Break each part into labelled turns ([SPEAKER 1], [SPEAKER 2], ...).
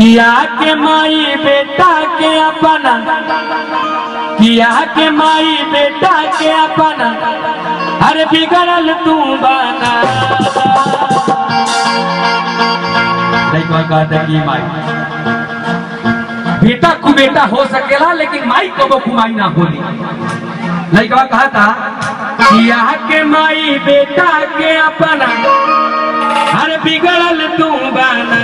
[SPEAKER 1] किया के माई बेटा के अपना किया के माई बेटा के अपना अरे बिगड़ल तू बना लइकवा कहता कि माई बेटा को बेटा हो सकेला लेकिन माई कबो कुमाई ना होली लइकवा कहा था किया के माई बेटा के अपना हर बिगड़ल तू बना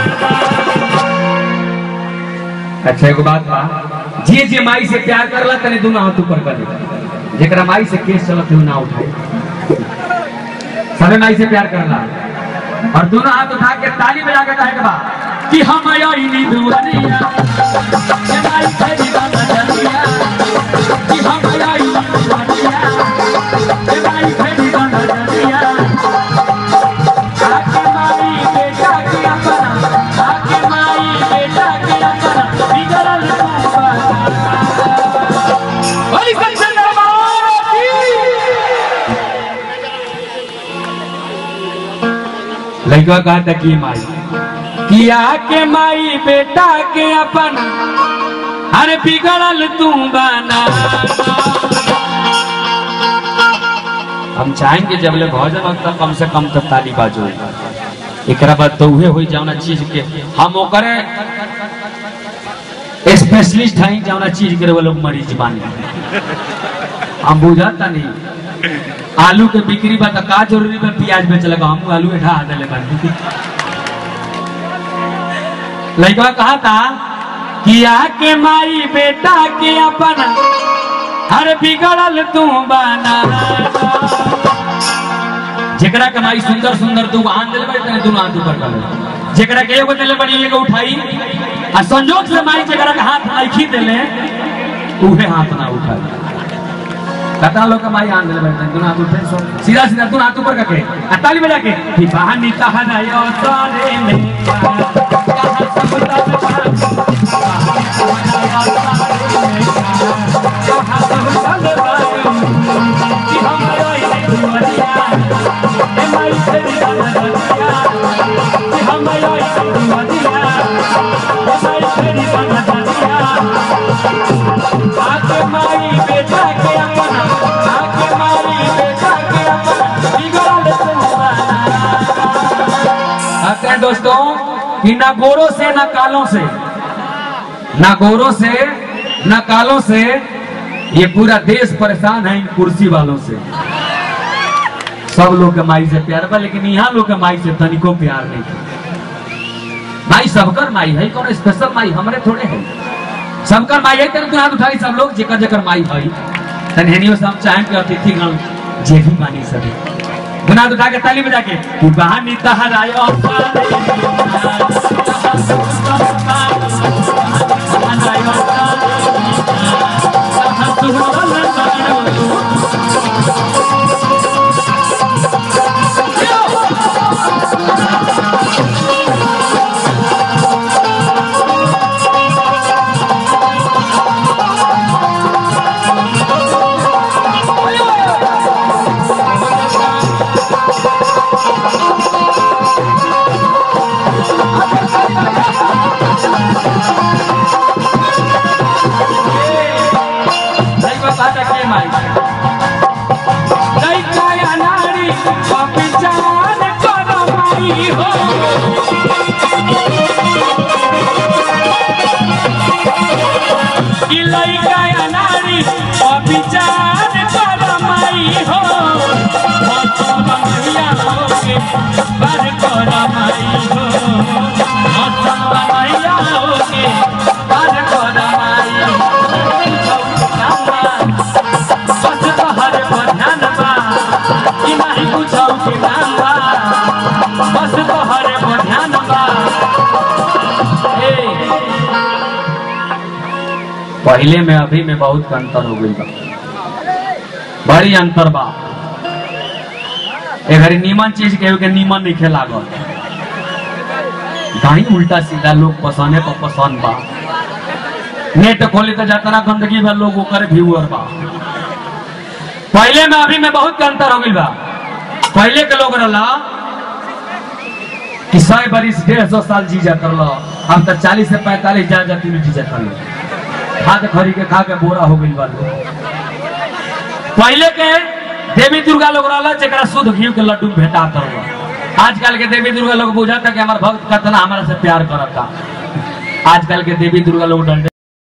[SPEAKER 1] अच्छा एगो बात बा जे जे माई से प्यार करला तने दोनों हाथ ऊपर कर दे जेकरा माई से केस चलत हो ना उठाए सबे माई से प्यार करला और दोनों हाथ उठा के ताली बजा के कहे के बा कि हम आई नी दुआरिया ये माई तेरी बात जलिया कि हम आई नी दुआरिया ये माई तेरी बात जलिया आके माई बेटा के अपना आके माई बेटा के अपना बिगड़ल तू बना ओई कंचन दरबार की लड़का कहा था कि माई किया के माई बेटा के अपना अरे बिगड़ल तू बना हम चाहेंगे जब ले भोजन वक्त तक कम से कम तो ताली बाजो एकरा बाद तो उहे होई जावना चीज के हम ओकरे स्पेशलिस्ट हैं जावना चीज के वो लोग मरीज बानी हम बुझाता नहीं आलू के बिक्री बा त का जरूरी बा प्याज बेच लगा हम आलू उठा देले बानी लड़का कहा था कि आके माई बेटा के अपना हर बिगड़ल तू बना जेकरा के माई सुंदर सुंदर दू आन दिले बड़ी तने दोनों हाथ ऊपर कर ले। जेकरा के एगो दिले बड़ी एगो उठाई आ संजोग से माई जेकरा के हाथ नहीं दिले उहे हाथ ना उठाई कतना लोग के माई आन दिले बड़ी तने दोनों हाथ उठे सो सीधा सीधा दोनों हाथ ऊपर करके आ ताली बजा के कि बहानी तहना यो सारे में कहाँ सब तब कहाँ सब तब कि हम रोई नहीं दुआरिया ए माई तेरी गाना दुआरिया कि हम रोई नहीं दुआरिया ए माई तेरी गाना दुआरिया आके माई बेटा के अपना आके माई बेटा के अपना बिगड़ल तुम्हारा कहते हैं दोस्तों कि ना गोरों से ना कालों से ना गोरों से ना कालों से ये पूरा देश परेशान है इन कुर्सी वालों से सब लोग के माई से प्यार बा लेकिन यहाँ लोग के माई से तनिको प्यार नहीं माई सबकर माई है कौन स्पेशल माई हमारे थोड़े है सबकर माई है तेरे हाथ उठाई सब लोग जेकर जेकर माई है तनहेनियो से हम चाहें कि अतिथि गण जे भी मानी सके गुनाह उठा के ताली बजा के कि बहानी तहरायो लइका बाटा के माई लइका या नारी पहचान कर माई हो कि लइका या नारी पहचान कर माई हो मौसम मैया होके बर कर माई हो मौसम मैया होके बर कर माई बस तोहरे पर ध्यान बा कि नहीं कुछो के नाम बा बस तोहरे पर ध्यान बा ए, पहले में अभी में बहुत अंतर हो गई बा बड़ी अंतर बा ए घड़ी नीमन चीज के के नीमन नहीं खेला गल कहीं उल्टा सीधा लोग पसंद पर पसंद बा नेट खोले तो जातना गंदगी बा लोग ओकर व्यूअर बा पहले में अभी में बहुत अंतर हो गई बा पहले के लोग रहला कि सौ बरिस डेढ़ सौ साल जी जात रहला अब तक चालीस से पैंतालीस जा जाती मिट्टी जाता लोग खाद खरी के खा के बोरा हो गई वाले पहले के देवी दुर्गा लोग रहला जरा शुद्ध घी के लड्डू भेटा रहा आजकल के देवी दुर्गा लोग बुझाता कि हमारा भक्त कितना हमारा से प्यार करता आजकल के देवी दुर्गा लोग डंडे